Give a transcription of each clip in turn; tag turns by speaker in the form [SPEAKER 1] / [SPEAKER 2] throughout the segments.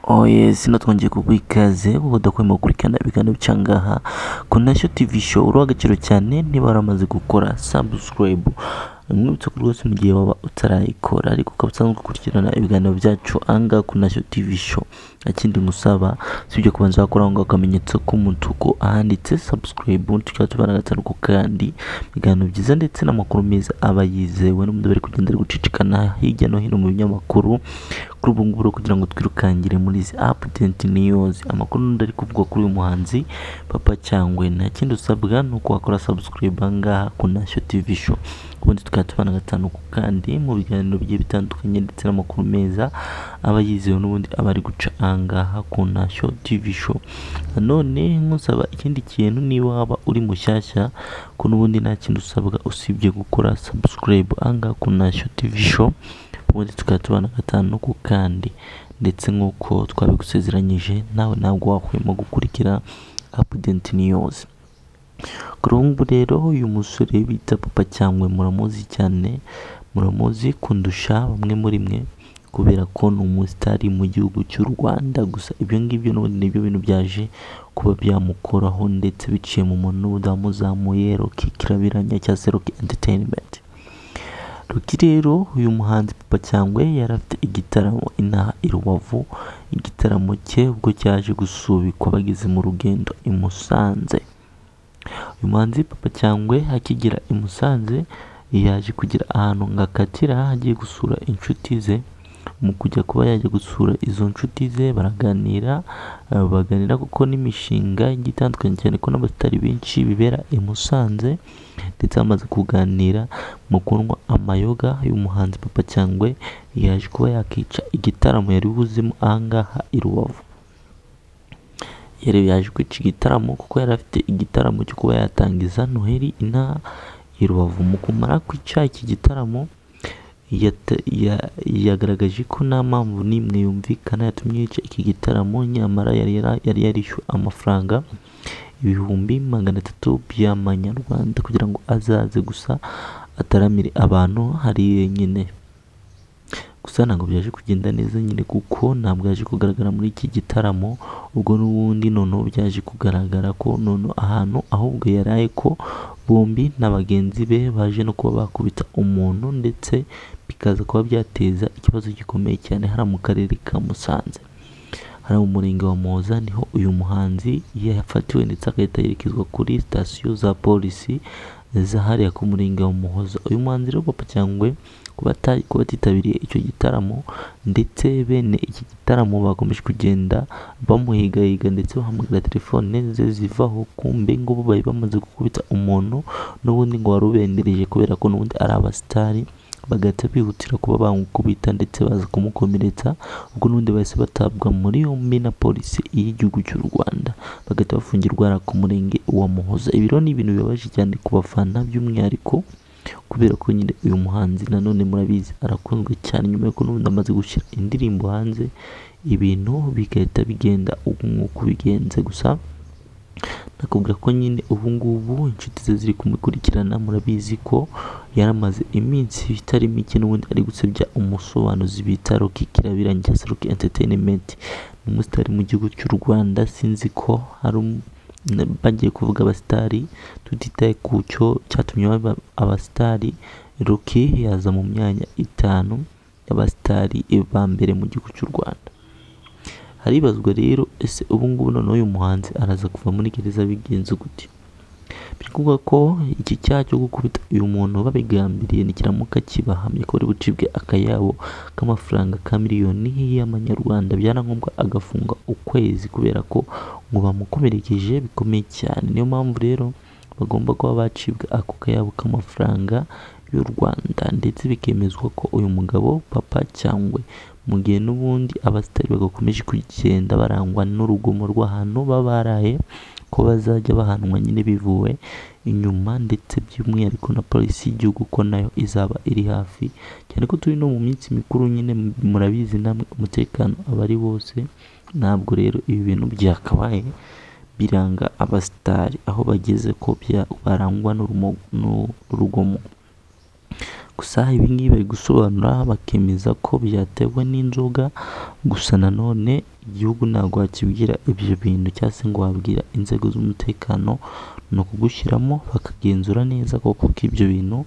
[SPEAKER 1] Oye sino twongeye kuguha ikaze kuko udakwiriye gukurikirana ibiganiro by'ahangaha ku nashyo tivi show uriho agaciro cyane niba waramaze gukora sabusikarayibu mwibutse ko rwose mu gihe waba utarayikora ariko ukaba usanzwe ukurikirana ibiganiro byacu ahangaha ku nashyo tivi show nta kindi ngusaba usibye kubanza wakora aho ngaho akamenyetso k'umutuku ahanditse sabusikarayibu tukaba tubana agatanu ku kandi ibiganiro byiza ndetse n'amakuru meza aba yizewe n'umuntu bari kugenda ari gucicikana hirya no hino mu binyamakuru kuri ubu ngubu rero kugira ngo twirukangire muri izi apu tenti niyuzi amakuru n'undi ari kuvuga kuri uyu muhanzi papa cyangwe nta kindi usabwa ni uko wakora sabusikarayibu aha ngaha ku nashyo tivi show ubundi tukaba tubana gatanu ku kandi mu biganiro bigiye bitandukanye ndetse n'amakuru meza aba yizewe n'ubundi aba ari guca aha ngaha ku nashyo tivi show nanone nkusaba ikindi kintu niba waba uri mushyashya ko n'ubundi nta kindi usabwa usibye gukora sabusikarayibu aha ngaha ku nashyo tivi show ubundi tukaba tubana gatanu ku kandi ndetse nk'uko twabigusezeranyije nawe ntabwo wahwema gukurikira apudenti niyozi kuri ubu ngubu rero uyu musore bita papa cyangwa muramuzi cyane muramuzi kundusha bamwe muri mwe kubera ko ni umusitari mu gihugu cy'u Rwanda gusa ibyo ngibyo n'ubundi nibyo bintu byaje kuba byamukoraho ndetse biciye mu muntu n'ubundi wamuzamuye Rocky Kirabiranya cyangwa se Rocky Entertainment Ruki rero uyu muhanzi Papa Cyangwe yari afite igitaramo inaha i Rubavu igitaramo cye ubwo cyaje gusubikwa bageze mu rugendo i Musanze uyu muhanzi Papa Cyangwe akigera i Musanze yaje kugira ahantu ngakatira agiye gusura inshuti ze mu kujya kuba yajya gusura izo nshuti ze baraganira eh, baganira kuko n'imishinga igiye itandukanye cyane ko n'abasitari benshi bibera i Musanze ndetse bamaze kuganira mu kunywa amayoga uyu muhanzi Papa Cyangwe yaje kuba yakica igitaramo yari buzimo aha ngaha i Rubavu yari yaje kwica igitaramo kuko yari afite igitaramo cyo kuba yatangiza noheli inaha i Rubavu mu kumara kwica iki gitaramo yata- ya- yagaragaje ko nta mpamvu n'imwe yumvikana yatumye yica iki gitaramo nyamara yari yara- yari yarishyuwe amafaranga ibihumbi magana atatu by'amanyarwanda kugira ngo azaze gusa ataramire abantu hari yenyine gusa ntabwo byaje kugenda neza nyine kuko ntabwo yaje kugaragara muri iki gitaramo ubwo n'ubundi noneho byaje kugaragara ko noneho ahantu ahubwo yaraye ko bombi na bagenzi be baje no kuba bakubita umuntu ndetse bikaza kuba byateza ikibazo gikomeye cyane hariya mu karere ka Musanze hariya mu murenge wa Muhoza niho uyu muhanzi yafatiwe ndetse agahita yerekezwa kuri sitasiyo za polisi zahariya ku murenge wa Muhoza uyu muhanzi rero Papa Cyangwe kuba ata- kuba batitabiriye icyo gitaramo ndetse bene iki gitaramo bakomeje kugenda bamuhigahiga ndetse bahamagara telefone ze zivaho kumbe ngo bo bari bamaze gukubita umuntu n'ubundi ngo wari ubendereje kubera ko n'ubundi ari abasitari bagahita bihutira kuba bamukubita ndetse baza kumukomeretsa ubwo n'ubundi bahise batabwa muri yombi na polisi y'igihugu cy'u Rwanda bagahita bafungirwa hariya ku murenge wa Muhoza ibi rero ni ibintu bibabaje cyane ku bafana by'umwihariko kubera ko nyine uyu muhanzi nanone murabizi arakunzwe cyane nyuma y'uko n'ubundi amaze gushyira indirimbo hanze ibintu bigahita bigenda ubu nk'uko bigenze gusa nakubwira ko nyine ubu ngubu inshuti ze ziri kumukurikirana murabizi ko yaramaze iminsi itari mike n'ubundi ari gusebya umusobanuzi bita Rocky Kirabiranya cyangwa se Rocky Entertainment ni umusitari mu gihugu cy'u Rwanda sinzi ko hari um- na- bagiye kuvuga abasitari tutitaye ku cyo cyatumye baba abasitari Rocky yaza mu myanya itanu y'abasitari ba mbere mu gihugu cy'u Rwanda haribazwa rero ese ubu ngubu noneho uyu muhanzi araza kuva muri gereza bigenze gute biri kuvuga ko iki cyaha cyo gukubita uyu muntu babigambiriye nikiramuka kibahamye ko bari bucibwe akayabo k'amafaranga ka miliyoni y'amanyarwanda byarangomba agafunga ukwezi kubera ko ngo bamukomerekeje bikomeye cyane niyo mpamvu rero bagomba kuba bacibwa ako kayabo k'amafaranga y'u Rwanda ndetse bikemezwa ko uyu mugabo papa cyangwa mu gihe n'ubundi abasitari bagakomeje kugenda barangwa n'urugomo rw'ahantu baba baraye ko bazajya bahanwa nyine bivuwe inyuma ndetse by'umwihariko na polisi y'igihugu ko nayo izaba iri hafi cyane ko turi no mu minsi mikuru nyine murabizi namwe umutekano aba ari wose ntabwo rero ibi bintu byakabaye biranga abasitari aho bageze ko bya- barangwa n'urumo- n'urugomo gusa ibingibi bari gusobanura bakemeza ko byatewe n'inzoga gusa nanone igihugu ntabwo wakibwira ibyo bintu cyangwa se ngo wabwira inzego z'umutekano ni ukugushyiramo bakagenzura neza koko ko ibyo bintu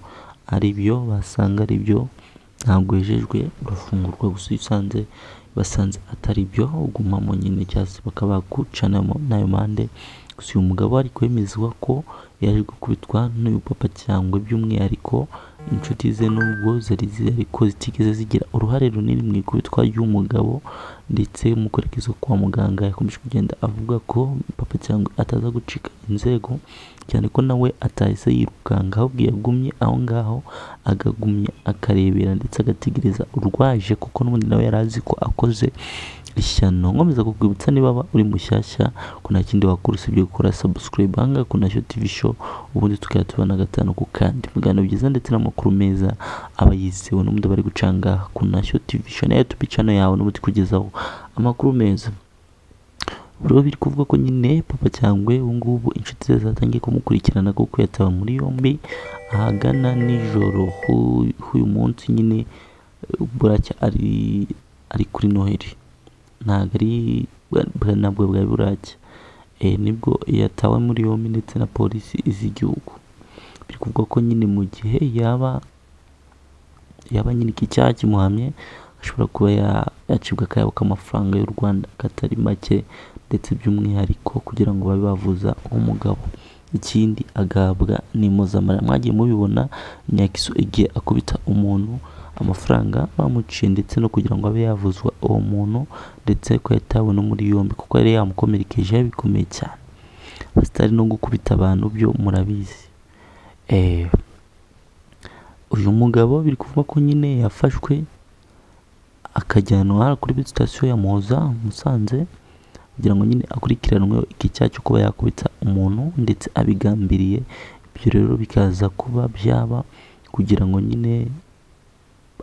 [SPEAKER 1] ari byo basanga ari byo ntabwo wejejwe urafungurwa gusa iyo usanze basanze atari byo ugumamo nyine cyangwa se bakaba bakucanamo n'ayo mande gusa uyu mugabo ari kwemezwa ko yaje gukubitwa n'uyu papa cyangwa by'umwihariko inshuti ze n'ubwo zari ziri ariko zitigeze zigira uruhare runini mu ikubitwa ry'umugabo ndetse umukorekezo kwa muganga yakomeje kugenda avuga ko papa cyangwa ataza gucika inzego cyane ko nawe atahise yirukanka ahubwo yagumye aho ngaho akagumya akarebera ndetse agategereza urwaje kuko n'ubundi nawe yari azi ko akoze ishyano nkomeza kukwibutsa niba waba uri mushyashya ko nta kindi wakora usibye gukora subscribe hanga ku nasho tv show ubundi tukajya tubona gatanu ku kandi ibiganiro byiza ndetse n'amakuru meza aba yizewe n'ubundi bari gucanga ku nasho tv show na youtube channel yawe n'ubundi kugezaho amakuru meza buriho biri kuvuga ko nyine papa cyangwa ubu ngubu inshuti ze zatangiye kumukurikirana kuko yataba muri yombi ahagana nijoro h'u- h'uyu munsi nyine buracya ari ari kuri noheli ntabwo ari bwa- bwa- ntabwo bwari buracya Eh, nibwo yatawe muri yombi ndetse na polisi z'igihugu biri kuvuga ko nyine mu gihe yaba yaba nyine iki cyaha kimuhamye ashobora kuba ya- yacibwa akayabo k'amafaranga y'u rwanda katari make ndetse by'umwihariko kugira ngo babe bavuza umugabo ikindi agahabwa n'impuzamara mwagiye mubibona nyakisu igihe akubita umuntu amafaranga bamuciye ndetse no kugira ngo abe yavuzwa uwo muntu ndetse ko yatawe no muri yombi kuko yari yamukomerekeje bikomeye cyane basitari no gukubita abantu byo murabizi eh, uyu mugabo biri kuvuga ko nyine yafashwe akajyanwa kuri sitasiyo ya muhoza musanze kugira ngo nyine akurikiranweho iki cyaha cyo kuba yakubita umuntu ndetse abigambiriye ibyo rero bikaza kuba byaba kugira ngo nyine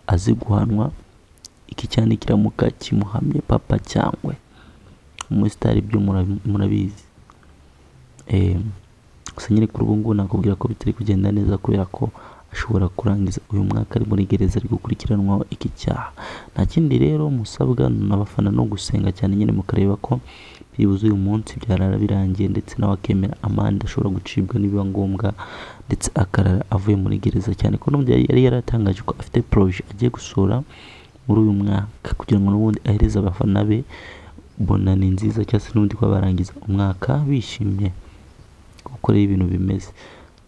[SPEAKER 1] aze guhanwa iki cyane kiramuka kimuhamye papa cyangwa umusitari byo murabi- murabizi Eh, gusa nyine kuri ubu ngubu nakubwira ko bitari kugenda neza kubera ko ashobora kurangiza uyu mwaka ari muri gereza ari gukurikiranwaho iki cyaha nta kindi rero musabwa n'abafana no gusenga cyane nyine mukareba ko byibuze uyu munsi byarara birangiye ndetse nawe akemera amande ashobora gucibwa nibiba ngombwa ndetse akarara avuye muri gereza cyane ko n'ubundi yari yari yaratangaje ko afite poroje agiye gusura muri uyu mwaka kugira ngo n'ubundi ahereze abafana be bona ni nziza cyangwa se n'ubundi kuba barangiza umwaka bishimye kuko rero ibintu bimeze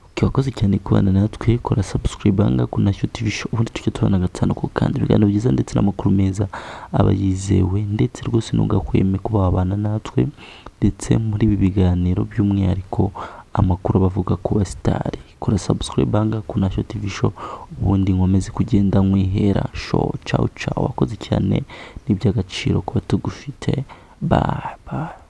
[SPEAKER 1] Okay, wakoze cyane kubana natwe kora subscribe hanga ku nasho tv show ubundi tujya tubana gatanu ku kandi ibiganiro byiza ndetse n'amakuru meza aba yizewe ndetse rwose ntugakweme kuba wabana natwe ndetse muri ibi biganiro by'umwihariko amakuru bavuga ku basitari kora subscribe hanga ku nasho tv show ubundi nkomeze kugenda mwihera show ciao ciao wakoze cyane ni iby'agaciro kuba tugufite bye bye